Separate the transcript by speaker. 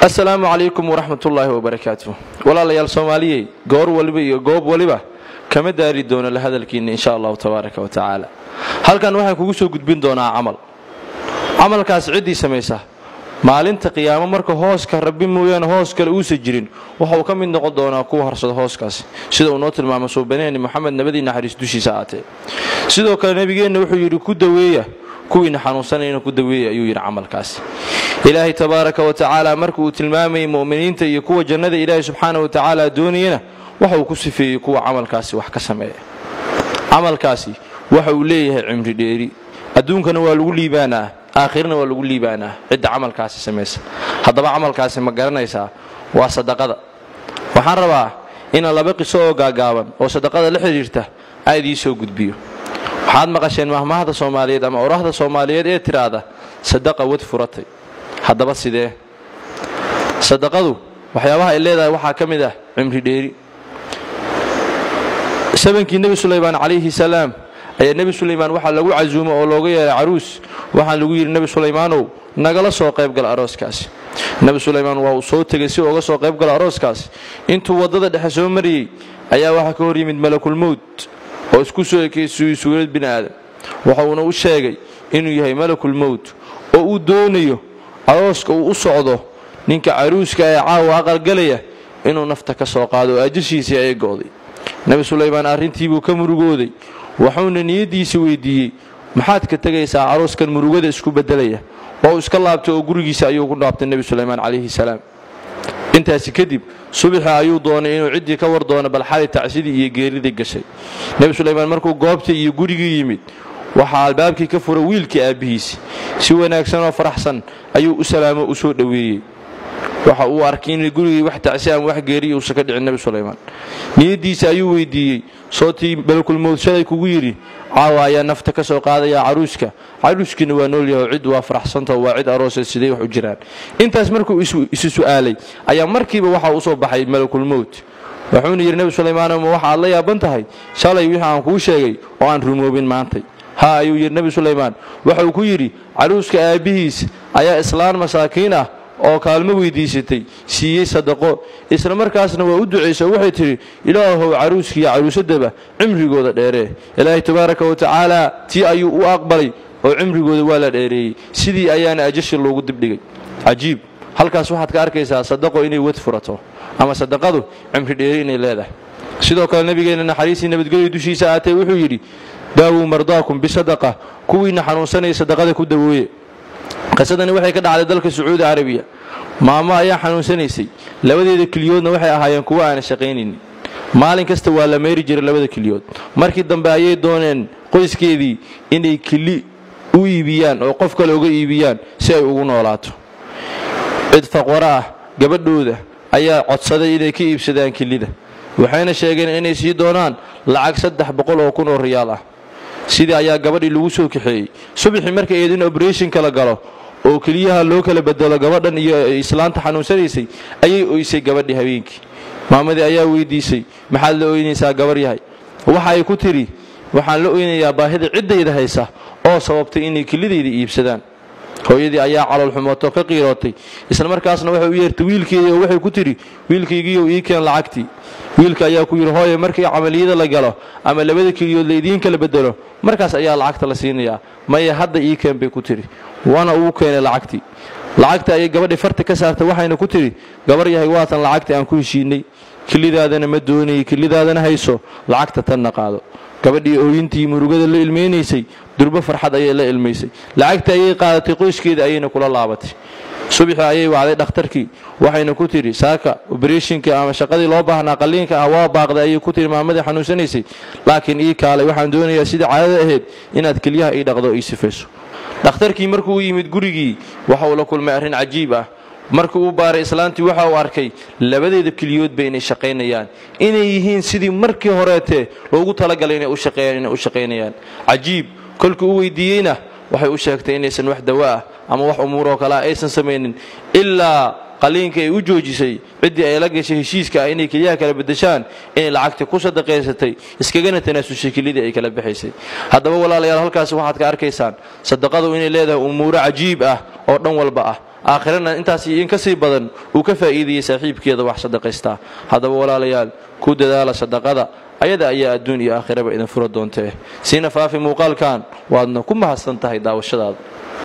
Speaker 1: assalaamu calaykum waraxmatullaahi wabarakaatu walaalayaal soomaaliyey goor waliba iyo goob waliba kama daari doono la hadalkiinna insha allahu tabaaraka wa tacaala halkan waxaan kugu soo gudbin doonaa camal camalkaas ciddii samaysa maalinta qiyaamo marka hooska rabbi mooyaane hoos kale uusa jirin waxauu ka mid noqon doonaa kuwa harsada hooskaasi sida uu noo tilmaamo suubaneeni moxamed nabadii naxariis dushiisa aatee sidoo kale nebigeenna wuxuu yidhi ku daweeya kuwiina xanuunsanayna ku daweeya ayuu yidhi camalkaasi ilaahay tabaaraka wa tacaala marka uu tilmaamayay mu'miniinta iyo kuwa jannada ilaahay subxaana wa tacaala doonayana waxa uu ku sifeeyey kuwa camalkaasi wax ka sameeya camalkaasi waxa uu leeyahay cimri dheeri adduunkana waa lagu liibaanaa aakhirana waa lagu liibaanaa cidda camalkaasi samaysa haddaba camalkaasi ma garanaysaa waa sadaqada waxaan rabaa inaan laba qiso oo gaagaaban oo sadaqada la xidhiirta aad ii soo gudbiyo waxaad maqasheen mahmahda soomaaliyeed ama orahda soomaaliyeed ee tiraahda sadaqa wad furatay haddaba sidee sadaqadu waxyaabaha ay leedahay waxaa ka mid ah cimri dheeri sabankii nebi sulaymaan calayhi salaam ayaa nebi sulaymaan waxaa lagu casuumo oo looga yeeray caruus waxaan lagu yidhi nebi sulaymaanow nagala soo qaybgala arooskaasi nebi sulaymaan waa uu soo tegay si uga soo qaybgala arooskaasi intuu waddada dhexe soo mariyey ayaa waxaa ka hor yimid malakulmowt oo isku soo ekeysiyey suurad bini aadam waxa uuna u sheegay inuu yahay malakulmowt oo uu doonayo arooska uu u socdo ninka caruuska ee caawa aqalgalaya inuu nafta ka soo qaado oo ajashiisii ay go'day nebi sulaymaan arrintiibuu ka murugooday wuxuuna niyaddiisa weydiiyey maxaad ka tegaysaa arooskan murugada isku beddelaya oo iska laabtay oo gurigiisa ayuu ku dhaabtay nebi sulaymaan calayhi salaam intaasi kadib subaxi ayuu doonay inuu ciddii ka war doono bal xali tacsidii iyo geeridii gashay nebi sulaymaan markuu goobtii iyo gurigii yimid waxaa albaabkii ka fura wiilkii aabbihiisi si wanaagsan oo faraxsan ayuu u salaamo u soo dhoweeyey waxa uu arkay in gurigii wax tacsi ama wax geeriya uusan ka dhicin nebi sulaymaan niyaddiisa ayuu weydiiyey sootii malakulmowd shalay kugu yidhi caawa ayaa nafta ka soo qaadayaa caruuska caruuskiina waa noolyaho cid waa faraxsantao waa cid aroosee sidee wax u jiraan intaas markuu isu su'aalay ayaa markiiba waxa u soo baxay malakulmowt wuxuuna yidhi nebi sulaymaano ma waxa aad la yaaban tahay shalay wixii aan kuu sheegay oo aan rumoobin maantay ha ayuu yidhi nebi sulaymaan waxauu ku yidhi caruuska aabbihiis ayaa islaan masaakiin ah oo kaalmo weydiisatay siiyey sadaqo isla markaasna waa u ducayso waxay tidhi ilaahow caruuskiiyo caruusadaba cimrigooda dheeree ilaahay tabaaraka wa tacaala tii ayuu u aqbalay oo cimrigooda waa la dheereeyey sidii ayaana ajashi loogu dibdhigay cajiib halkaas waxaad ka arkaysaa sadaqo inay wad furato ama sadaqadu cimri dheeri inay leedahay sidoo kale nebigeenna naxariistii nabadgelyo dushiisa aatee wuxuu yidhi daawuu mardaakum bisadaqa kuwiinna xanuunsanaya sadaqada ku dawooye qisadani waxay ka dhacday dalka sacuudi carabiya maamo ayaa xanuunsanaysay labadeeda keliyoodna waxay ahaayeen kuwo aana shaqaynaynin maalin kasta waa la meeri jiray labada keliyood markii dambe ayay dooneen qoyskeedii inay keli u iibiyaan oo qof kale uga iibiyaan si ay ugu noolaato cid faqwaro ah gabadhooda ayaa codsaday inay ka iibsadaan kelida waxayna sheegeen inay sii doonaan lacag saddex boqol oo kun oo riyaal ah sidii ayaa gabadhii lagu soo kaxeeyey subaxii markay eed in obrethonka la galo oo keliyaha loo kala bedelo gabadhan iyo islaanta xanuunsanaysay ayay oysay gabadhii habeenkii maamadii ayaa weydiisay maxaad la oynaysaa gabar yahay waxa ay ku tidhi waxaan la oynayaa baahida ciddayda haysa oo sababtay inay kelidayda iibsadaan hooyadii ayaa caloolxumootoo ka qiirootay isla markaasna waxay u yeertay wiilkeedii oo waxay ku tidhi wiilkaygiiyow ii keen lacagtii wiilka ayaa ku yidhi hooye markii camaliyada la galo ama labada keliyood laydiin kala bedelo markaas ayaa lacagta la siinayaa maya hadda ii keen bay ku tidhi waana uu keenay lacagtii lacagta ayay gabadhii farta ka saartay waxayna ku tidhi gabar yahay waatan lacagtii aan ku heshiinay kelidaadana ma doonayay kelidaadana hayso lacagta tanna qaado gabadhii ooyintii murugada la ilmaynaysay durbo farxad ayay la ilmaysay lacagta ayay qaadatay qoyskeeda ayayna kula laabatay subaxii ayay wacday dhakhtarkii waxayna ku tidhi saaka obrethonka ama shaqadii loo baahnaa qalliinka ah waa baaqday ayay ku tidhi maamadii xanuunsanaysay laakiin ii kaalay waxaan doonayaa sidai caadada ahayd inaad keliyaha ii dhaqdo ii sifayso dhakhtarkii markuu u yimid gurigii waxa uu la kulmay arrin cajiib ah markii uu baaray islaantii waxa uu arkay labadeeda keliyoodba inay shaqaynayaan inay yihiin sidii markii horeetee loogu talagalay inay u shaqeeyaan inay u shaqaynayaan cajiib kolkii u weydiiyeyna waxay u sheegtay inaysan wax dawo ah ama wax umuuroo kale ah aysan samaynin ilaa qaliinka ay u joojisay ciddii ay la gashay heshiiska ah inay keliyaha kala beddeshaan inay lacagta ku sadaqaysatay iskagana tanaasushay kelidii ay kala baxaysay haddaba walaalayaal halkaas waxaad ka arkaysaan sadaqadu inay leedahay umuuro cajiib ah oo dhan walba ah aakhirana intaas in ka sii badan uu ka faa'iidayay saaxiibkeeda wax sadaqaystaa haddaba walaalayaal ku dadaala sadaqada ayada ayaa adduun iyo aakhiraba idin fura doontee siina faafi muuqaalkan waadna ku mahadsan tahay daawashadaada